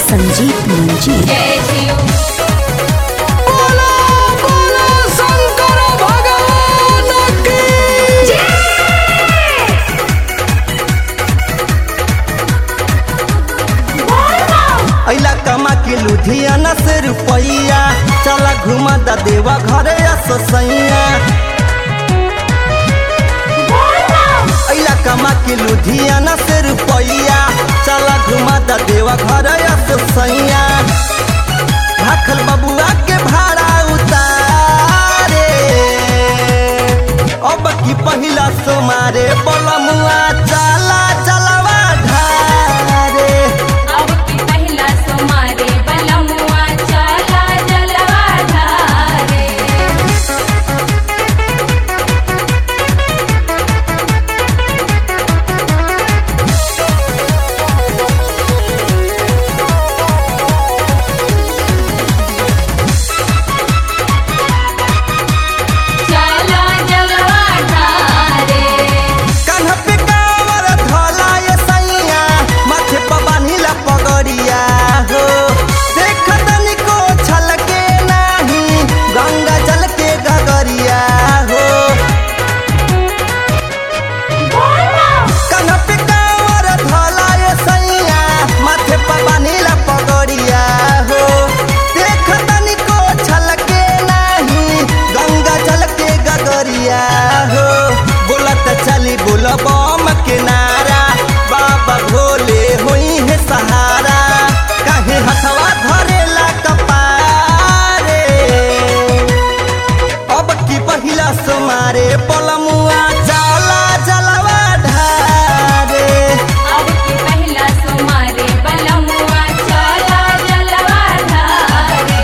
संजीत मुंजी जय शिव बोलो बोलो शंकर भगवान की अइला कमा के लुधियाना से रुपैया चला घुमा दा देवा घरे ससैया अइला कमा के लुधियाना से रुपैया चला घुमा दा देवा घरे ससैया भाखल बबुआ के भाड़ा उतारे अब की पहिला सोमारे बलमुआ चला चलवा ढारे अब की पहला सोमारे बलमुआ चला जलवा ढारे चला जलवा ढारे कान्हा पे कांवर धोला ये सैया माथे पर बान्हिला पगड़िया हो देख तनिको छलके नाही गंगा जल के गगरिया हो कान्हा पे कांवर धोला ये सैया माथे पर बान्हिला पगड़िया हो देख तनिको छलके नाही गंगा जल के गगरिया हो बोलत चली बोल बम के नारा बाबा भोले होई है सहारा काहे हथवा धरेला कपारे अब की पहिला सोमारे पलमुआ जाला जलवा ढारे अब की पहला सोमारे बलमुआ चला जलवा ढारे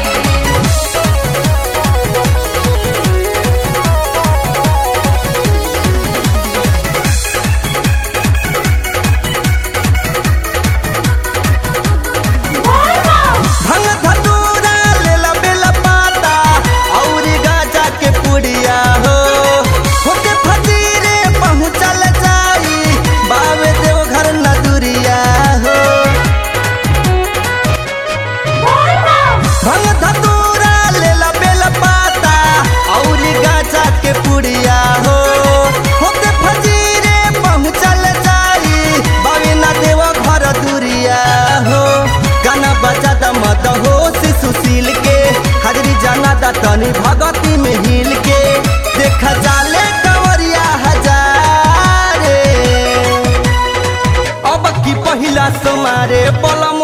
भंग धतूरा लेला बेला पाता औरी गाजा के पुड़िया हो होके फजीरे पहुँचल जाई बावे देव घर नदुरिया हो भंग धतूरा लेला बेला पाता औरी गाजा के पुड़िया हो होके फजीरे पहुँचल जाई बावे ना देव घर दुरिया हो गाना बजा दा मत हो सुशील के हाजरी जाना दा तनी भगती में हिल के देखा जाले कंवरिया हजारे अब की पहिला समारे पलम